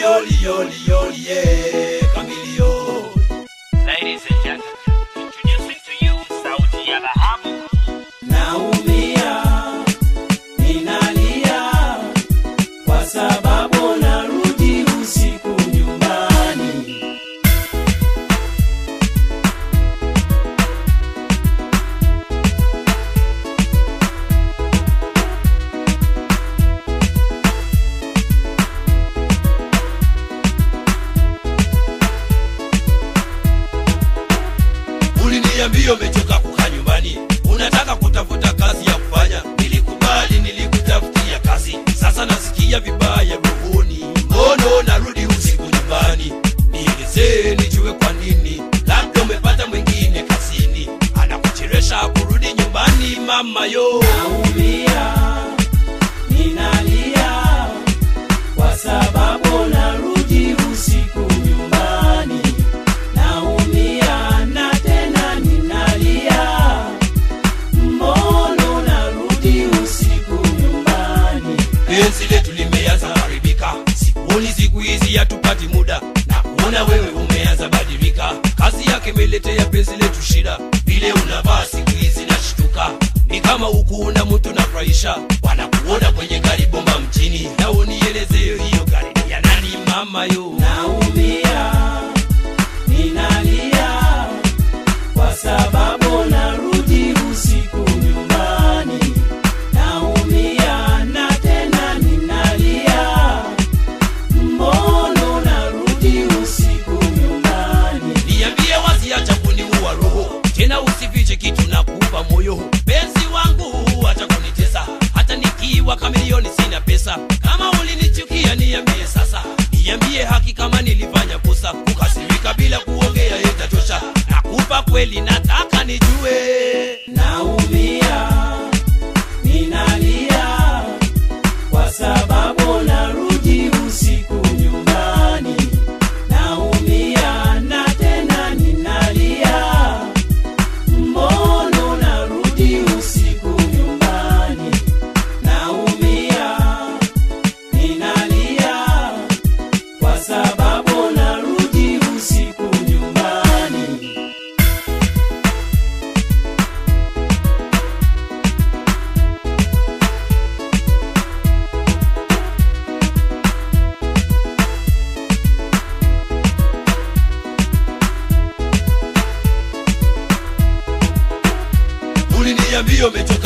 yoli yoli yoli yeah, Chameleon. Ladies and gentlemen, introducing to you Sauti ya Dhahabu. Naumia, ninalia kwa sababu narudi usiku nyumbani. Uliniambia umechoka kukaa nyumbani, unataka kutafuta kazi ya kufanya. Nilikubali, nilikutafutia kazi, sasa nasikia vibaya rohoni. Mbono narudi usiku nyumbani? Nielezee nijue kwa nini. Labda umepata mwingine kazini, anakuchelewesha kurudi nyumbani. Mama yo, naumia, ninalia kwa sababu narudi usiku nyumbani. Naumia na tena ninalia, mbono narudi usiku nyumbani. Penzi letu limeanza haribika, sikuoni siku hizi hatupati muda na kuona wewe umeanza badilika. Kazi yake imeletea penzi letu shida, vile unavaa siku hizi nashtuka, ni kama huku na mtu nafurahisha, wanakuona kwenye gari bomba mjini. Na unieleze hiyo gari ni ya nani mama yo? Naumia ninalia kwa sababu narudi usiku nyumbani. Naumia na tena ninalia, mbono narudi usiku nyumbani. Niambie wazi, acha kuniua roho tena, usifiche kitu na kupa moyo. Penzi wangu acha kunitesa, hata nikiwa kamilioni sina pesa. Kama ulinichukia niambie sasa, niambie haki kama nilifanya kosa. Kukasirika bila kuongea itatosha, nakupa kweli, nataka nijue. Naumia, ninalia kwa sababu narudi usiku nyumbani. Naumia na tena ninalia, mbono narudi usiku nyumbani. Naumia, ninalia kwa sababu narudi usiku nyumbani. uliniambia umechoka